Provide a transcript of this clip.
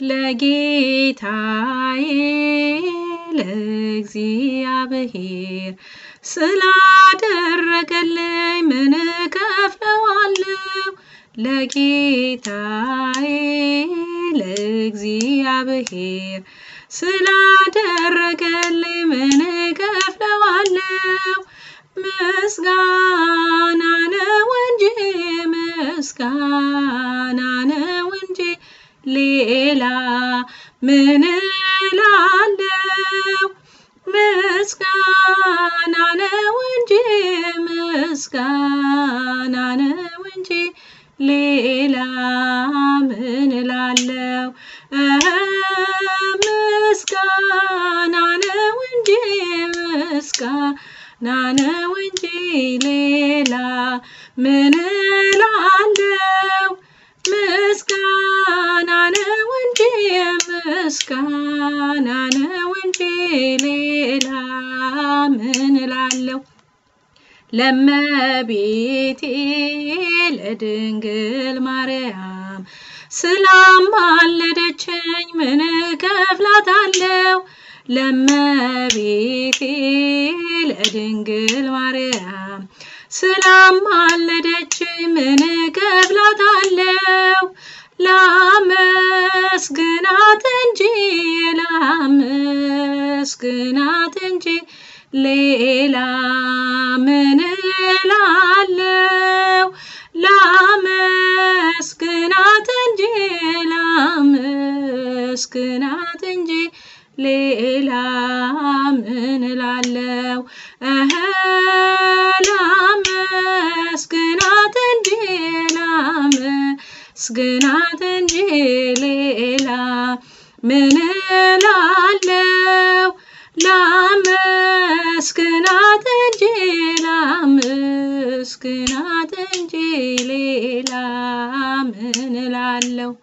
ለጌታዬ ለእግዚአብሔር ስላደረገልኝ ምን እከፍለዋለሁ? ለጌታዬ ለእግዚአብሔር ስላደረገልኝ ምን እከፍለዋለሁ? ምስጋና ነው እንጂ ምስጋና ነው እንጂ ሌላ ምን እላለሁ? ምስጋና ነው እንጂ ምስጋና ነው እንጂ ሌላ ምን እላለሁ? ምስጋና ነው እንጂ ምስጋና ነው እንጂ ሌላ ምን እላለሁ? ምስጋና ነው እንጂ ምስጋና ነው እንጂ ሌላ ምን እላለሁ? ለመቤቴ ለድንግል ማርያም ስላማለደችኝ ምን እከፍላታለሁ? ለመቤቴ ለድንግል ማርያም ስላማለደችኝ ምን እከፍላታለሁ? ላመስግናት እንጂ ላመስግናት እንጂ ሌላ ምን እላለሁ? ላመስግናት እንጂ ላመስግናት እንጂ ሌላ ምን እላለሁ? እህ ላመስግናት እንጂ ላመስግናት እንጂ ሌላ ምን እላለሁ? ላመስግናት እንጂ ላመስግናት እንጂ ሌላ ምን እላለሁ?